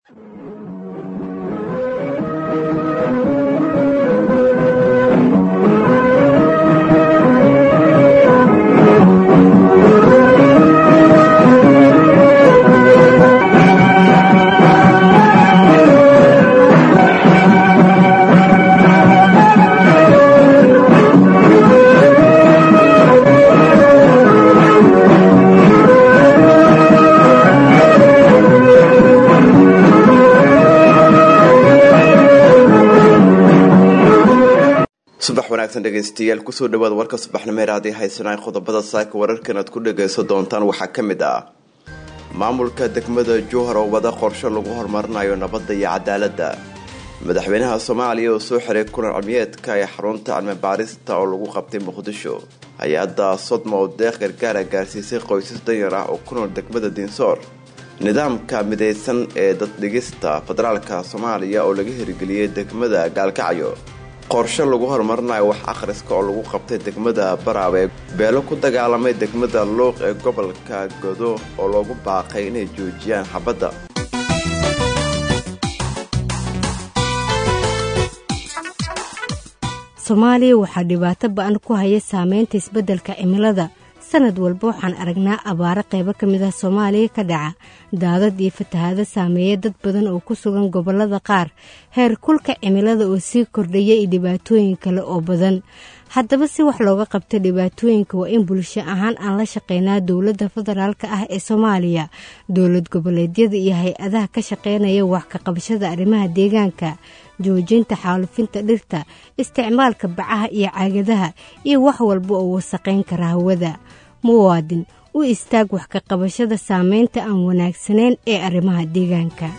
subax wanaagsan dhegeystayaal kusoo dhawaada warka subaxnimeer haddii haysanaan qodobada saaka wararkan aad ku dhagaysan doontaan waxaa ka mid ah maamulka degmada jowhar oo wada qorsho lagu horumarinayo nabadda iyo cadaaladda madaxweynaha soomaaliya oo soo xiray kulan cilmiyeedka ee xarunta cilmi baarista oo lagu qabtay muqdisho hay-adda sodma oo deeq gargaara gaarsiisay qoysas danyar ah oo ku nool degmada diinsoor nidaamka midaysan ee daddhigista federaalka soomaaliya oo laga hirgeliyey degmada gaalkacyo qorshe lagu horumarinayo wax akhriska oo lagu qabtay degmada baraawe beelo ku dagaalamay degmada luuq ee gobolka godo oo loogu baaqay inay joojiyaan xabadda soomaaliya waxaa dhibaato ba-an ku haya saameynta isbeddelka cimilada sanad walba waxaan aragnaa abaaro qaybo ka mid ah soomaaliya ka dhaca daadad iyo fatahaado saameeya dad badan oo ku sugan gobollada qaar heer kulka cimilada oo sii kordhaya iyo dhibaatooyin kale oo badan haddaba si wax looga qabto dhibaatooyinka waa in bulsho ahaan aan la shaqeynaa dowladda federaalk ah ee soomaaliya dowlad goboleedyada iyo hay-adaha ka shaqeynaya wax ka qabashada arrimaha deegaanka joojinta xaalufinta dhirta isticmaalka bacaha iyo caagadaha iyo wax walba oo wasaqayn kara hawada muwaadin u istaag wax ka qabashada saameynta aan wanaagsanayn ee arrimaha deegaanka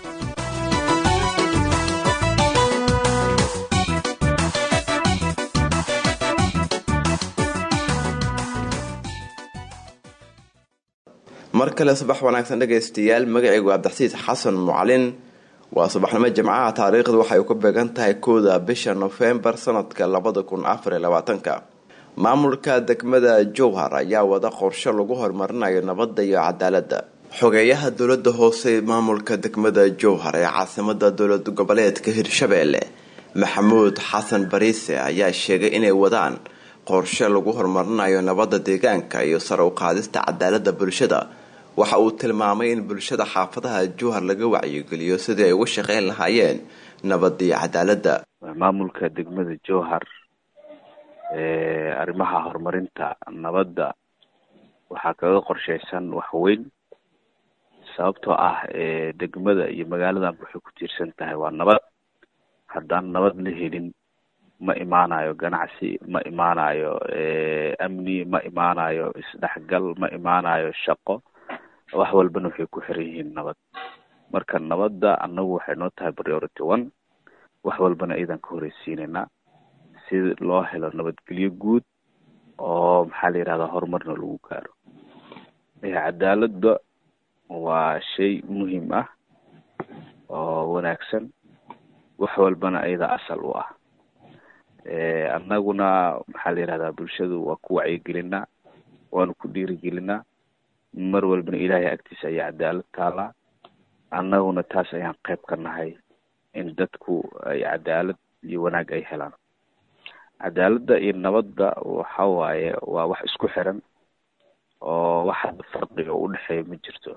mar kale subax wanaagsan dhegaystayaal magacaygu cabdixasiis xasan mucalin waa subaxnimo jimcaha taariikhdu waxay ku beegan tahay kooda bisha nofembar sanadka labada kun afariyo labaatanka maamulka degmada jowhar ayaa wada qorshe lagu horumarinayo nabadda iyo cadaaladda xogeeyaha dowlada hoose maamulka degmada jowhar ee caasimada dowlad goboleedka hirshabeelle maxamuud xasan bariise ayaa sheegay inay wadaan qorshe lagu horumarinayo nabadda deegaanka iyo sare u qaadista cadaaladda bulshada waxa uu tilmaamay in bulshada xaafadaha jowhar laga wacyigeliyo sidii ay uga shaqeyn lahaayeen nabadda iyo cadaaladda maamulka degmada jowhar arrimaha horumarinta nabadda waxaa kaga qorsheysan wax weyn sababtoo ah degmada iyo magaaladan waxay ku tiirsan tahay waa nabad haddaan nabad la helin ma imaanayo ganacsi ma imaanayo amni ma imaanayo isdhexgal ma imaanayo shaqo wax walbana waxay ku xiran yihiin nabad marka nabadda annagu waxay noo tahay priority one wax walbana iidan ka horeysiinaynaa si loo helo nabadgelyo guud oo maxaa la yidhahdaa horumarna lagu gaaro cadaaladda waa shay muhiim ah oo wanaagsan wax walbana iyada asal u ah annaguna maxaa la yidhahdaa bulshadu waa ku wacyigelinaa waanu ku dhiirigelinaa mar walbana ilaahay agtiisa ayaa cadaalad taalaa annaguna taas ayaan qayb ka nahay in dadku ay cadaalad iyo wanaag ay helaan cadaaladda iyo nabadda waxa waaye waa wax isku xiran oo wax hadda farqiga u dhexeeya ma jirto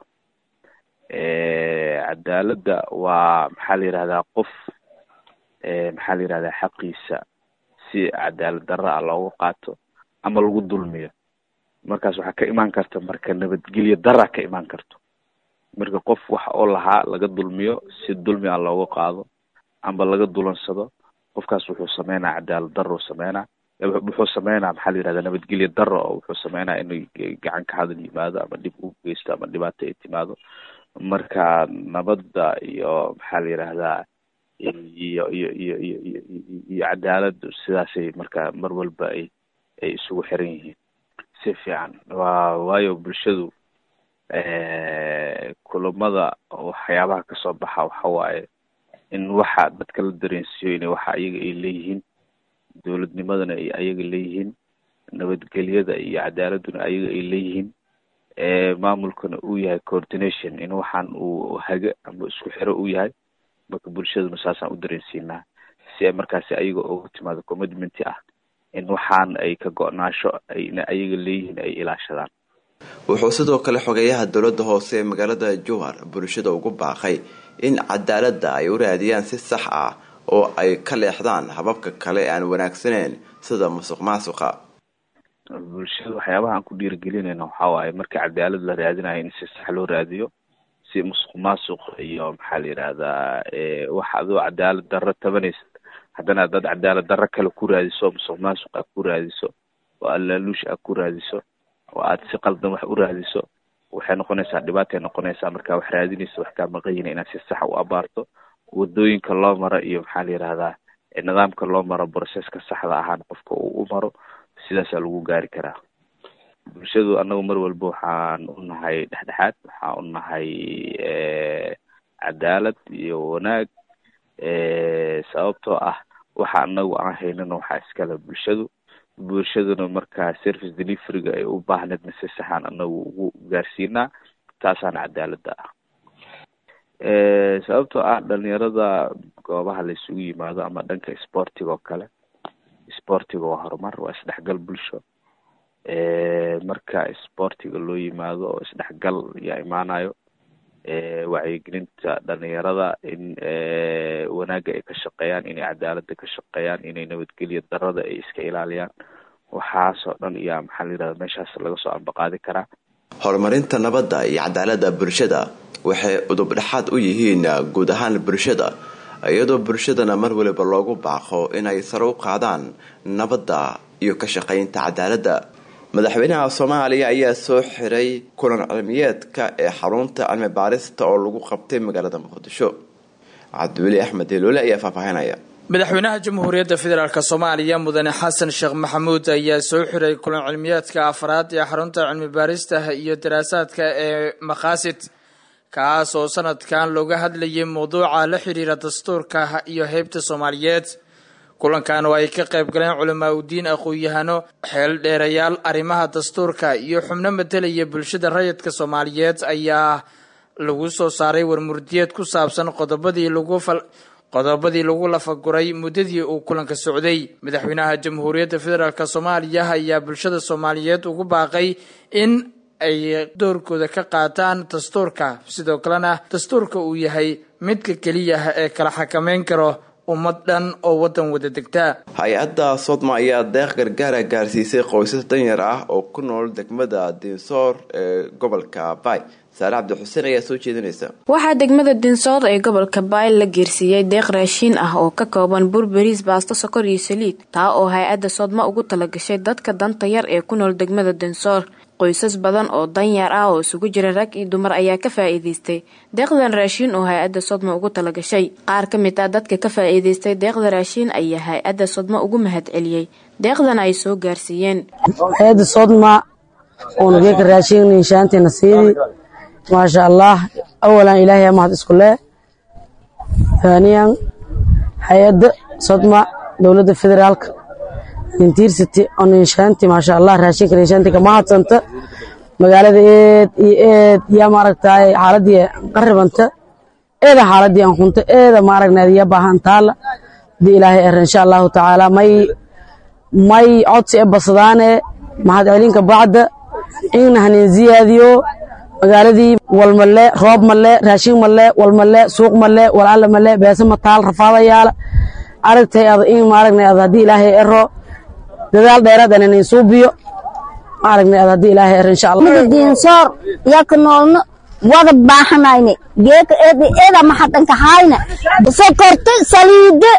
cadaaladda waa maxaa la yidhahdaa qof maxaa la yidhahdaa xaqiisa si cadaalad darra ah loogu qaato ama lagu dulmiyo markaas waxaa ka imaan karta marka nabadgelyo dara ka imaan karto marka qof wax oo lahaa laga dulmiyo si dulmi ah looga qaado amba laga dulansado qofkaas wuxuu sameynaa cadaalad daro sameynaa wuxuu sameynaa maxaa la yihahda nabadgelyo daro oo wuxuu sameynaa inuu gacan ka hadal yimaado ama dhib u geysto ama dhibaato ay timaado marka nabadda iyo maxaa la yidhahdaa iyo iyo iyo iyo iyo iyo cadaaladdu sidaasay marka mar walba ay ay isugu xiran yihiin si fiican waa waayo bulshadu kulamada waxyaabaha kasoo baxa waxa waaye in waxa dadka la dareensiiyo inay waxa ayaga ay leeyihiin dowladnimadana ay ayaga leeyihiin nabadgelyada iyo cadaaladduna ayaga ay leeyihiin maamulkana uu yahay coordination in waxaan uu hage ama isku xiro u yahay marka bulshaduna saasaan u dareensiinaa si ay markaasi ayaga ugu timaado commitmenti ah in waxaan ay ka go-naasho ayna ayaga leeyihiin ay ilaashadaan wuxuu sidoo kale xogeeyaha dowladda hoose ee magaalada jowhar bulshada ugu baaqay in cadaaladda ay u raadiyaan si sax ah oo ay ka leexdaan hababka kale aan wanaagsaneyn sida musuq maasuqa bulshada waxyaabaha aan ku dhiirigelinayna waxaa waaye marka cadaalad la raadinayo in si sax loo raadiyo si musuq maasuq iyo maxaa la yidhahdaa wax adoo cadaalad darro tabanaysa haddana dad cadaalad darro kale ku raadiso musuq maasuq aad ku raadiso oo allaaluush aad ku raadiso oo aad si qaldan wax u raadiso waxay noqonaysaa dhibaatay noqonaysaa markaa wax raadinaysa wax kaa maqanyina inaad si saxa u abaarto wadooyinka loo maro iyo maxaa la yidhahdaa nidaamka loo maro broceska saxda ahaan qofka uu u maro sidaasaa lagu gaari karaa bulshadu annagu mar walba waxaan u nahay dhexdhexaad waxaan u nahay cadaalad iyo wanaag sababtoo ah waxa anagu aan haynana waxaa iskale bulshadu bulshaduna markaa service deliveryga ay u baahneedna si saxaan anagu ugu gaarsiinaa taasaan cadaaladda ah sababtoo ah dhalinyarada goobaha la isugu yimaado ama dhanka sportiga oo kale sportiga waa horumar waa isdhexgal bulsho marka sportiga loo yimaado oo isdhexgal yaa imaanayo wacyigelinta dhalinyarada in wanaagga ay ka shaqeeyaan inay cadaaladda ka shaqeeyaan inay nabadgelya darada ay iska ilaaliyaan waxaasoo dhan iyaa maxaa la yidhahda meeshaas laga soo ambaqaadi karaa horumarinta nabadda iyo cadaaladda bulshada waxay udub dhexaad u yihiin guud ahaan bulshada iyadoo bulshadana mar waliba loogu baaqo inay sare u qaadaan nabadda iyo ka shaqaynta cadaaladda madaxweynaha soomaaliya ayaa soo xiray kulan cilmiyeedka ee xarunta cilmi baarista oo lagu qabtay magaalada muqdisho cabdiweli axmed heloole ayaa faahfaahinaya madaxweynaha jamhuuriyadda federaalk soomaaliya mudane xasan sheekh maxamuud ayaa soo xiray kulan cilmiyeedka afraad ee xarunta cilmi baarista iyo daraasaadka ee maqaasid kaas oo sanadkan looga hadlayay mawduuca la xiriira dastuurka iyo heybta soomaaliyeed kulankan oo ay ka qayb galeen culamaa udiin aqoon-yahano xeel dheerayaal arrimaha dastuurka iyo xubno matelaya bulshada rayidka soomaaliyeed ayaa lagu soo saaray warmurdiyeed ku saabsan qodobadii lagu fal qodobadii lagu lafaguray muddadii uu kulanka socday madaxweynaha jamhuuriyadda federaalk soomaaliya ayaa bulshada soomaaliyeed ugu baaqay in ay doorkooda ka qaataan dastuurka sidoo kalena dastuurka uu yahay midka keliya ee kala xakameyn karo ummad dhan oo waddan wada degta hay-adda sodma ayaa deeq gargaara gaarsiisay qoysas danyar ah oo ku nool degmada dinsoor ee gobolka bay saare cabdi xuseen ayaa soo jeedinaysa waxaa degmada dinsoor ee gobolka baayl la geersiiyey deeq raashiin ah oo ka kooban bur bariis baasto sokor iyo saliid taa oo hay-adda sodma ugu talagashay dadka danta yar ee ku nool degmada dinsoor qoysas badan oo danyar ah oo isugu jira rag iyo dumar ayaa ka faa'iidaystay deeqdan raashiin oo hay-adda sodma ugu talagashay qaar ka mid ah dadka ka faa'iidaystay deeqda raashiin ayaa hay-adda sodma ugu mahad celiyey deeqdan ay soo gaarsiiyeen hay-adda sodma uuna geeka raashiin inshaantiina siidi maasha allah awalan ilaahay mahad isku leh haaniyan hay-adda sodma dowladda federaalka intiirsity on inshaanti maasha allah raashinka inshaanti kama hadsanta magaalada eed iyo eed yaa maaragtaay xaaladii qaribanta eeda xaaladii aan hunta eeda maaragnaad ya baahan taala hadii ilaahay er insha allahu tacaala may may codsi e basadaane mahad celinka bacda in hanin ziyaadiyo magaaladii walmale roob male raashin male walmale suuq male walaala male beesa mataal rafaadayaala aragtay ad in maaragna ad haddii ilaahay ero dadaal dheeraad aan inin suubiyo maaragna ad haddii ilaahay ero insha allah diinsoor yaka noolno wada baahanayne geeka eeda eeda maxadanka hayna sokorta saliida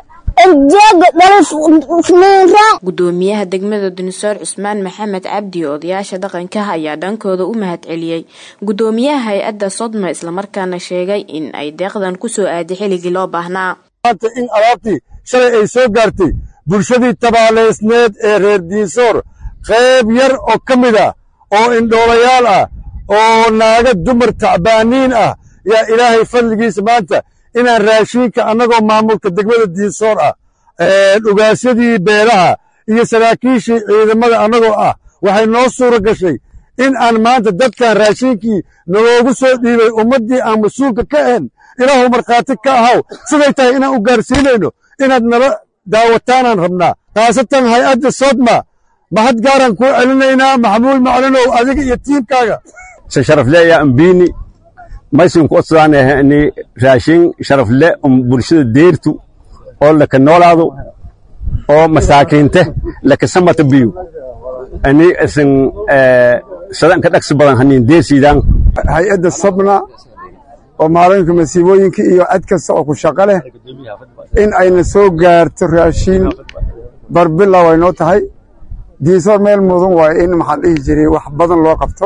gudoomiyaha degmada dinsoor cusmaan maxamed cabdi odayaasha dhaqanka ayaa dhankooda u mahad celiyey gudoomiyaha hay-adda sodma islamarkaana sheegay in ay deeqdan ku soo aaday xilligii loo baahnaa maanta in alaabtii shalay ay soo gaartay bulshadii tabaaleysneed ee reer diinsoor qayb yar oo ka mid ah oo indhoolayaal ah oo naaga dumar tacbaaniin ah yaa ilaahay fadligiisa maanta inaan raashiinka annagoo maamulka degmada diinsoor ah dhugaasyadii beelaha iyo saraakiishii ciidamada annagoo ah waxay noo suura gashay in aan maanta dadkan raashinkii naloogu soo dhiibay ummaddii aan mas-uulka ka ahayn ilaahu markhaati ka ahaw siday tahay inaan u gaarsiinayno inaad nala daawataanaan rabnaa khaasatan hay-adda sodma mahad gaaraan kuu celinaynaa maxamuud maclinow adiga iyo tiimkaaga se sharafleeya ambini maysin ku odsadaan raashin sharafle um bulshada deertu oo laka noolaado oo masaakiinte laka samata biyu ani isin sadanka dhagsi badan hanin deersiidaan hay-adda sobna oo maalinka masiibooyinka iyo cid kasta oo ku shaqo leh in ayna soo gaarto raashin barbilow ay noo tahay diisoor meel mudan waayo in maxaa dhihi jiray wax badan loo qabto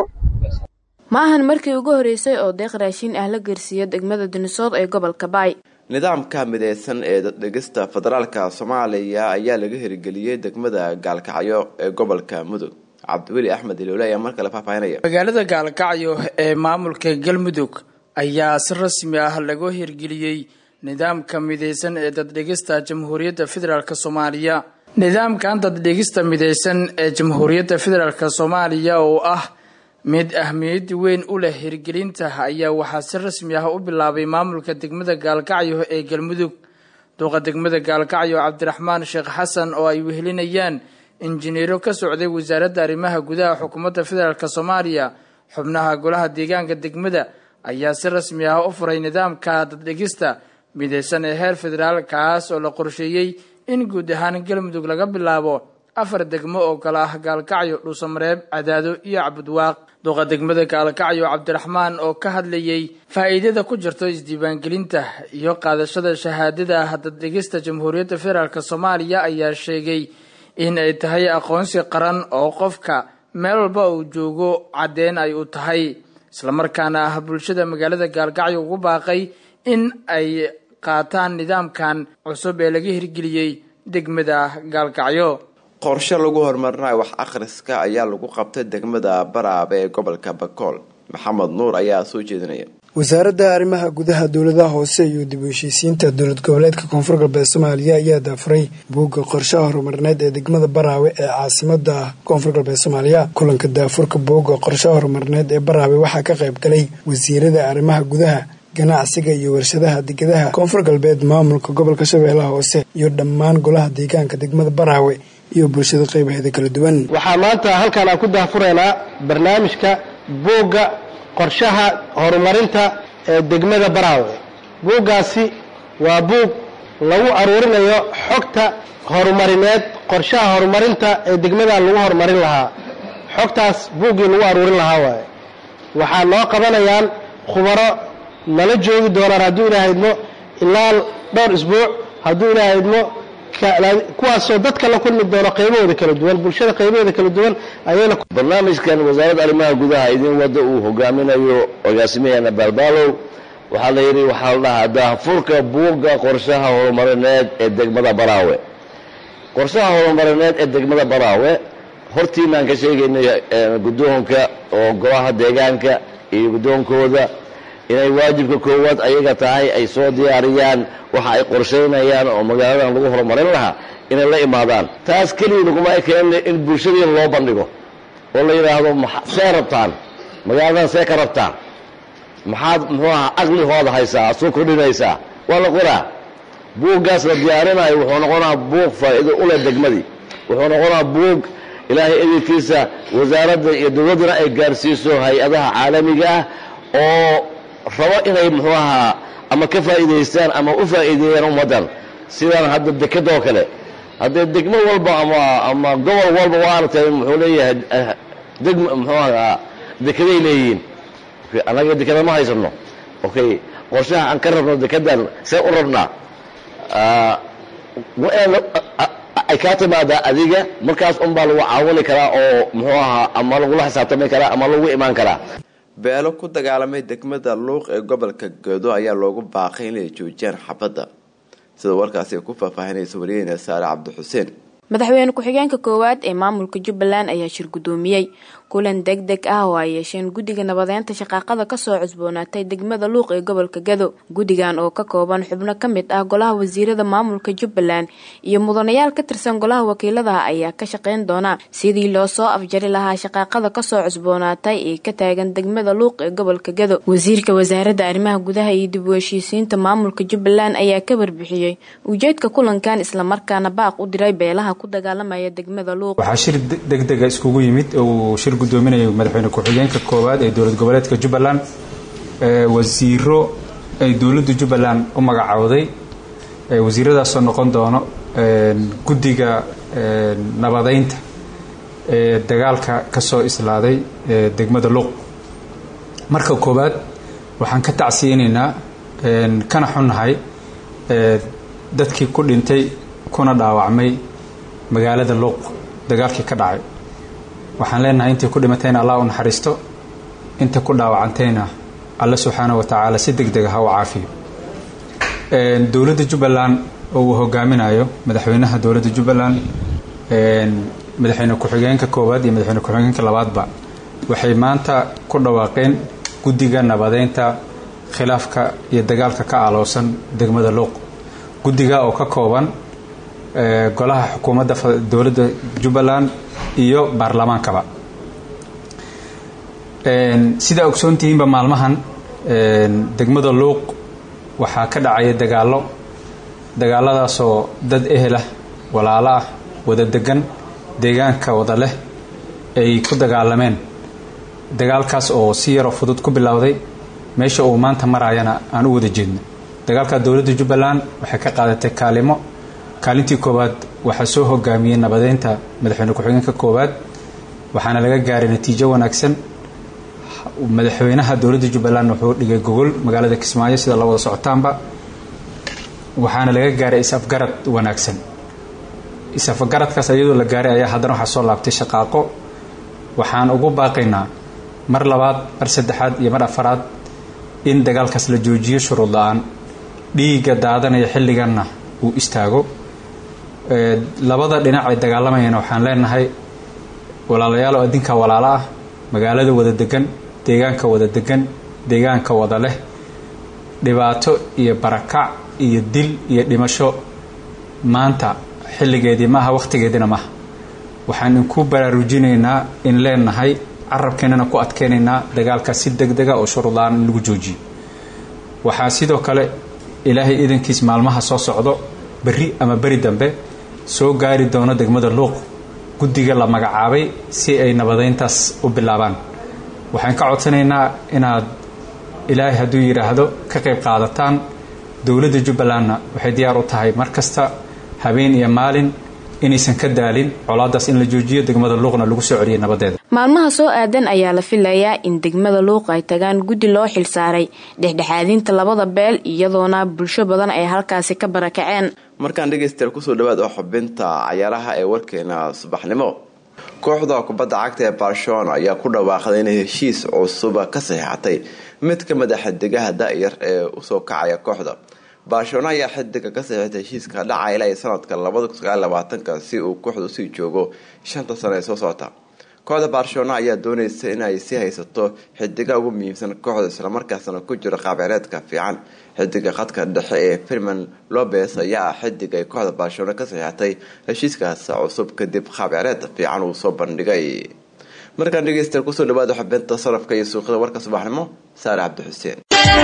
ma ahan markii ugu horreysay oo deeq raashiin ah la geersiiyo degmada dunisood ee gobolka baay nidaamka mideysan ee daddhegista federaalka soomaaliya ayaa laga hirgeliyey degmada gaalkacyo ee gobolka mudug cabdiweli axmed iloole ayaa mar kale faahfaahinaya magaalada gaalkacyo ee maamulka galmudug ayaa si rasmi ah lagu hirgeliyey nidaamka mideysan ee daddhegista jamhuuriyadda federaalk soomaaliya nidaamkan daddhegista mideysan ee jamhuuriyadda federaalk soomaaliya oo ah mid ahmiyad weyn u leh hirgelinta ayaa waxaa si rasmi ah u bilaabay maamulka degmada gaalkacyo ee galmudug duqa degmada gaalkacyo cabdiraxmaan sheekh xasan oo ay wehelinayaan injineero ka socday wasaaradda arrimaha gudaha xukuumadda federaalk soomaaliya xubnaha golaha deegaanka degmada ayaa si rasmi ah u furay nidaamka daddhegista mideysan ee heer federaal kaas oo la qorsheeyey in guud ahaan galmudug laga bilaabo afar degmo oo kale ah gaalkacyo dhuusamareeb cadaado iyo cabudwaaq duqa degmada gaalkacyo cabdiraxmaan oo ka hadlayay faa'iidada ku jirto isdiiwaangelinta iyo qaadashada shahaadada daddhegista jamhuuriyadda federaalk soomaaliya ayaa sheegay in ay tahay aqoonsi qaran oo qofka meel walba uu joogo caddeen ay u tahay islamarkaana ah bulshada magaalada gaalkacyo ugu baaqay in ay qaataan nidaamkan cusub ee laga hirgeliyey degmada gaalkacyo qorshe lagu horumarinayo wax akhriska ayaa lagu qabtay degmada baraabe ee gobolka bakool maxamed nuur ayaa soo jeedinaya wasaaradda arrimaha gudaha dowladaha hoose iyo dib u heshiisiinta dowlad goboleedka koonfur galbeed soomaaliya ayaa daafuray buugga qorshaha horumarneed ee degmada baraawe ee caasimada koonfur galbeed soomaaliya kulanka daafurka buugga qorshaha horumarneed ee baraawe waxaa ka qayb galay wasiirada arrimaha gudaha ganacsiga iyo warshadaha degadaha koonfur galbeed maamulka gobolka shabeellaha hoose iyo dhammaan golaha deegaanka degmada baraawe iyo bulshada qaybaheeda kala duwan waxaa maanta halkaan aan ku daafuraynaa barnaamijka buugga qorshaha horumarinta ee degmada baraawe buuggaasi waa buug lagu aruurinayo xogta horumarineed qorshaha horumarinta ee degmadan lagu horumarin lahaa xogtaas buuggii lagu aruurin lahaa waaye waxaa noo qabanayaan khubaro nala joogi doonaan hadduu ilaaha idmo ilaa dhowr isbuuc hadduu ilaaha idmo kuwaasoo dadka la kulmi doono qaybahooda kala duwan bulshada qaybaheeda kala duwan ayayna barnaamijkan wasaaradda arrimaha gudaha idin wadda uu hogaaminayo agaasimaheena baalbaalow waxaa la yidhi waxaa la dhahaa daahfurka buugga qorshaha horumarineed ee degmada baraawe qorshaha horumarineed ee degmada baraawe hortiinaan ka sheegaynay guddoonka oo golaha deegaanka iyo guddoonkooda inay waajibka koowaad ayaga tahay ay soo diyaariyaan waxa ay qorshaynayaan oo magaaladan lagu horumarin lahaa inay la imaadaan taas keliya laguma ekeenna in bulshadiina loo bandhigo oo la yidhaahdo see rabtaan magaaladan see ka rabtaan maxaad muxuu ahaa aqligooda haysaa soo kordhinaysaa waa la qoraa buuggaas la diyaarinayo wuxuu noqonaa buug faa'iido u leh degmadii wuxuu noqonaa buug ilaahay edelkiisa wasaaradda iyo dowladdana ay gaarsiiso hay-adaha caalamiga ah oo rabo inay muxuu ahaa ama ka faa'iidaystaan ama u faa'iideeyaan ummaddan sidaan hadda dekadoo kale haddee degmo walba ama ama gobol walba waa aragtay muxuu leeyahay degm muxuu ahaa dekeday leeyihiin annaga dekada ma haysano okay qorshaha aan ka rabno dekadan see u rabnaa ay kaa timaadaa adiga markaas unbaa lagu caawini karaa oo muxuu ahaa ama lagula xisaabtami karaa ama lagu imaan karaa beelo ku dagaalamay degmada luuq ee gobolka gedo ayaa loogu baaqay inay joojiyaan xabadda sida warkaasi ay ku faahfaahinaysa wariyeyna saare cabdixuseen madaxweyne ku-xigeenka koowaad ee maamulka jubbaland ayaa shir guddoomiyey kulan deg deg ah oo ay yeesheen guddiga nabadeynta shaqaaqada kasoo cusboonaatay degmada luuq ee gobolka gado guddigan oo ka kooban xubno ka mid ah golaha wasiirada maamulka jubbaland iyo mudanayaal ka tirsan golaha wakiiladaha ayaa ka shaqeyn doona sidii loo soo afjari lahaa shaqaaqada kasoo cusboonaatay ee ka taagan degmada luuq ee gobolka gado wasiirka wasaaradda arrimaha gudaha iyo dib u heshiisiinta maamulka jubbaland ayaa ka warbixiyey ujeedka kulankan islamarkaana baaq u diray beelaha ku dagaalamaya degmada luuq waxaa shir degdega iskugu yimid uu shir gudoominayo madaxweyne ku-xigeenka koowaad ee dowlad goboleedka jubbaland wasiiro ay dowladda jubbaland u magacowday wasiiradaasoo noqon doono guddiga nabadeynta ee dagaalka kasoo islaaday degmada luuq marka koowaad waxaan ka tacsiyeynaynaa kana xunnahay dadkii ku dhintay kuna dhaawacmay magaalada luuq dagaalkii ka dhacay waxaan leenahay intii ku dhimatayna allah u naxariisto inta ku dhaawacantayna alle subxaana wa tacaala si deg dega ha u caafiyo dowladda jubbaland oo uu hogaaminayo madaxweynaha dowladda jubbaland madaxweyne ku-xigeenka koowaad iyo madaxweyne ku-xigeenka labaadba waxay maanta ku dhawaaqeen guddiga nabadeynta khilaafka iyo dagaalka ka aloosan degmada luuq guddiga oo ka kooban golaha xukuumadda dowladda jubbaland iyo baarlamaankaba sidaa ogsoontihiinba maalmahan degmada luuq waxaa ka dhacaya dagaallo dagaaladaasoo dad ehelah walaalo ah wada degan deegaanka wada leh ay ku dagaalameen dagaalkaas oo si yaroo fudud ku bilowday meesha uu maanta maraayana aan u wada jeedno dagaalka dowladda jubbaland waxay ka qaadatay kaalimo kaalintii koowaad waxaa soo hogaamiyey nabadeynta madaxweyne ku-xigeenka koowaad waxaana laga gaaray natiijo wanaagsan madaxweynaha dowladda jubbaland wuxuu dhigay gogol magaalada kismaayo sida la wada socotaanba waxaana laga gaaray is-afgarad wanaagsan is-afgaradkaas iyadoo la gaaray ayaa haddana waxaa soo laabtay shaqaaqo waxaan ugu baaqaynaa mar labaad mar saddexaad iyo mar afaraad in dagaalkaas la joojiyo shuruud la-aan dhiigga daadanaya xilliganna uu istaago labada dhinac ay dagaalamayana waxaan leenahay walaalayaal adinka walaalo ah magaalada wada degan deegaanka wada degan deegaanka wada leh dhibaato iyo barakac iyo dil iyo dhimasho maanta xilligeedii maaha wakhtigeediina maaha waxaan inku baraarujinaynaa in leenahay carabkeenana ku adkeynaynaa dagaalkaas si deg dega oo shuruudlaan in lagu joojiyo waxaa sidoo kale ilaahay idankiis maalmaha soo socdo berri ama beri dambe soo gaari doono degmada luuq guddiga la magacaabay si ay nabadeyntaas u bilaabaan waxaan ka codsanaynaa inaad ilaahay hadduu yidhaahdo ka qayb qaadataan dowladda jubbalandna waxay diyaar u tahay mar kasta habeen iyo maalin inaysan ka daalin colaadaas in la joojiyo degmada luuqna lagu soo celiyay nabadeeda maalmaha soo aadan ayaa la filayaa in degmada luuq ay tagaan guddi loo xilsaaray dhexdhexaadinta labada beel iyadoona bulsho badan ay halkaasi ka barakaceen markaan dhegaystayaal kusoo dhawaad oo xubinta cayaaraha ee warkeena subaxnimo kooxda kubadda cagta ee barcelona ayaa ku dhawaaqday inay heshiis cusuba ka saxiixatay mid ka mid a xidigaha da-yar ee usoo kacaya kooxda barcelona ayaa xidiga ka saxiixtay heshiiska dhacay ilaa sanadka labadakunsagaalabaatanka si uu kooxda usii joogo shanta sano ee soo socota kooxda barcelona ayaa dooneysa inay sii haysato xidiga ugu muhiimsan kooxda islamarkaasna ku jiro qaabcireedka fiican xidiga khadka dhexe ee firman lobes ayaa ah xidig ay kooxda barcelona ka saxiixatay heshiiskaas cusub kadib qaabcireed fiican uu soo bandhigay markaan dhegeystayaal kusoo dhawaada xubinta sarafka iyo suuqyada warka subaxnimo saare cabdi xuseen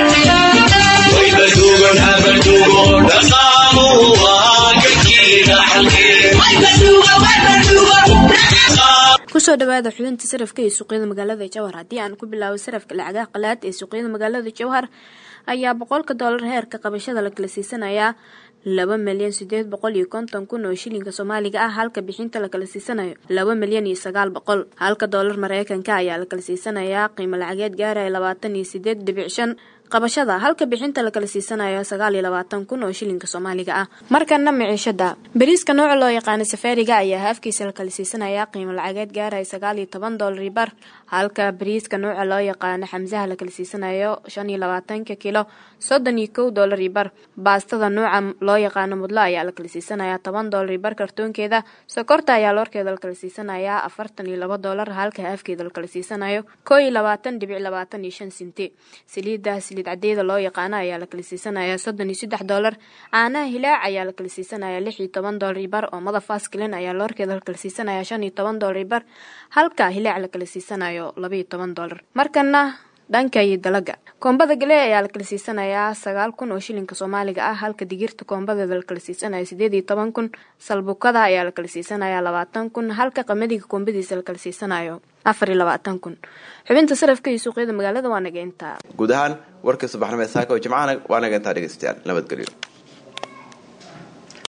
kusoo dhawaada xubinta sarafka iyo suuqyada magaalada jowhar haddii aan ku bilaabo sarafka lacagaha qalaad ee suuqyada magaalada jowhar ayaa boqolka doolar heerka qabashada la kala siisanayaa laba milyan sideed boqol iyo konton kun oo shilinka soomaaliga ah halka bixinta la kala siisanayo laba milyan iyo sagaal boqol halka doolar mareykanka ayaa la kala siisanayaa qiimo lacageed gaaraya labaatan iyo sideed dhibic shan qabashada halka bixinta la kala siisanayo sagaal iyo labaatan kun oo shilinka soomaaliga ah markana miciishada bariiska nooca loo yaqaano safaariga ayaa haafkiisa la kala siisanayaa qiimo lacageed gaaraya sagaal iyo toban doolar bar halka bariiska nuuca loo yaqaano xamsaha la kala siisanayo shan iyo labaatanka kilo soddon iyo kow doolar iyo bar baastada nuuca loo yaqaano mudlo ayaa la kala siisanayaa toban doolar iyo bar kartoonkeeda sokorta ayaa loorkeeda la kala siisanayaa afartan iyo laba doolar halka haafkeeda la kala siisanayo koo iyo labaatan dhibic labaatan iyo shan sinti saliidda saliid cadeeda loo yaqaano ayaa la kala siisanayaa soddon iyo saddex doolar caanaha hilaac ayaa la kala siisanayaa lix iyo toban doolar iyo bar oomada faskilin ayaa loorkeeda la kala siisanayaa shan iyo toban doolar iyo bar halka hilaac la kala siisanayo laba iyo toban doolar markana dhanka iyo dalaga koombada galee ayaa la kala siisanayaa sagaal kun oo shilinka soomaaliga ah halka digirta koombadeeda la kala siisanayo sideed iyo toban kun salbukada ayaa la kala siisanayaa labaatan kun halka qamadiga koombadiisa la kala siisanayo afar iyo labaatan kun xubinta sarafka iyo suuqyada magaalada waa naga intaa guud ahaan warkii subaxnimo ee saaka oo jimcahana waa naga intaa dhegeystayaal nabadgelyo